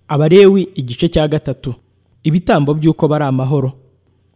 abalewi igice cya gatatu ibitambo by'uko bari amahoro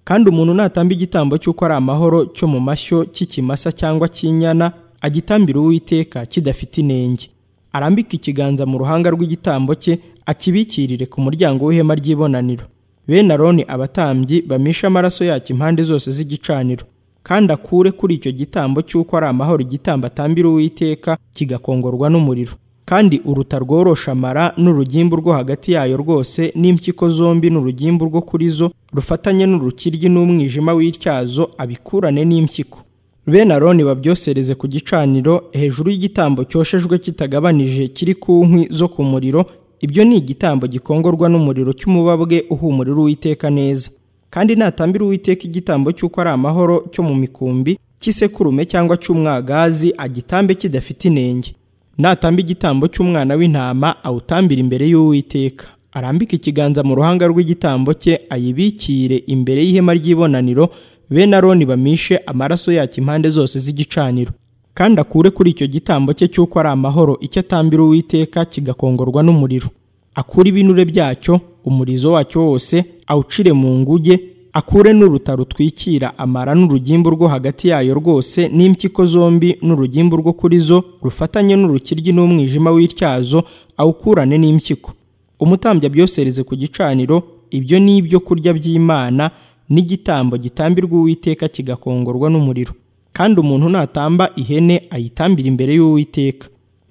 kandi umuntu natamba igitambo cy'uko ari amahoro cyo mu mashyo cy'ikimasa cyangwa cy'inyana agitambira uwiteka kidafite inenge arambike ikiganza mu ruhanga rw'igitambo cye akibikirire ku muryango w'ihema ry'ibonaniro bene aroni abatambyi bamishe amaraso yacyo impande zose z'igicaniro kandi akure kuri icyo gitambo cy'uko ari amahoro igitambo atambira uwiteka kigakongorwa n'umuriro kandi uruta rworosha amara n'urugimbu rwo hagati yayo rwose n'impyiko zombi n'urugimbu rwo kuri zo rufatanye n'urukiryi n'umwijima w'ityazo abikurane n'impyiko bene aroni babyosereze ku gicaniro hejuru y'igitambo cyoshejwe kitagabanije kiri ku nkwi zo ku muriro ibyo ni igitambo gikongorwa n'umuriro cy'umubabwe uhumurira uwiteka neza kandi natambira uwiteka igitambo cy'uko ari amahoro cyo mu mikumbi cy'isekurume cyangwa cy'umwagazi agitambe kidafite inenge natamba igitambo cy'umwana w'intama awutambira imbere y'uwiteka arambike ikiganza mu ruhanga rw'igitambo cye ayibikire imbere y'ihema ry'ibonaniro bene aroni bamishe amaraso yacyo impande zose z'igicaniro kandi akure kuri icyo gitambo cye cy'uko ari amahoro icyo atambira uwiteka kigakongorwa n'umuriro akure ibinure byacyo umurizo wacyo wose awucire mu nguge akure n'uruta rutwikira amara n'urugimbu rwo hagati yayo rwose n'impyiko zombi n'urugimbu rwo kuri zo rufatanye n'urukiryi n'umwijima w'ityazo awukurane n'impyiko umutambya abyosereze ku gicaniro ibyo ni ibyo kurya by'imana n'igitambo gitambirwa uwiteka kigakongorwa n'umuriro kandi umuntu natamba ihene ayitambira imbere y'uwiteka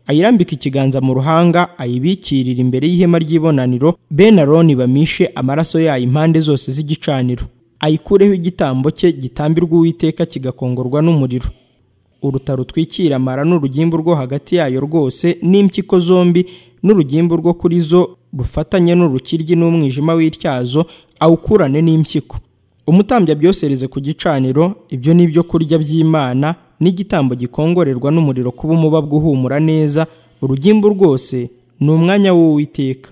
ayirambika ikiganza mu ruhanga ayibikirira imbere y'ihema ry'ibonaniro bene aroni bamishe amaraso yayo impande zose z'igicaniro ayikureho igitambo cye gitambirwa uwiteka kigakongorwa n'umuriro uruta rutwikira amara n'urugimbu rwo hagati yayo rwose n'impyiko zombi n'urugimbu rwo kuri zo rufatanye n'urukiryi n'umwijima w'ityazo awukurane n'impyiko umutambya abyosereze ku gicaniro ibyo ni ibyo kurya by'imana n'igitambo gikongorerwa n'umuriro kuba umubabwe uhumura neza urugimbu rwose ni umwanya w'uwiteka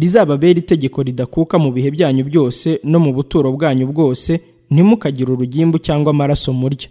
rizababera itegeko ridakuka mu bihe byanyu byose no mu buturo bwanyu bwose ntimukagire urugimbu cyangwa amaraso murya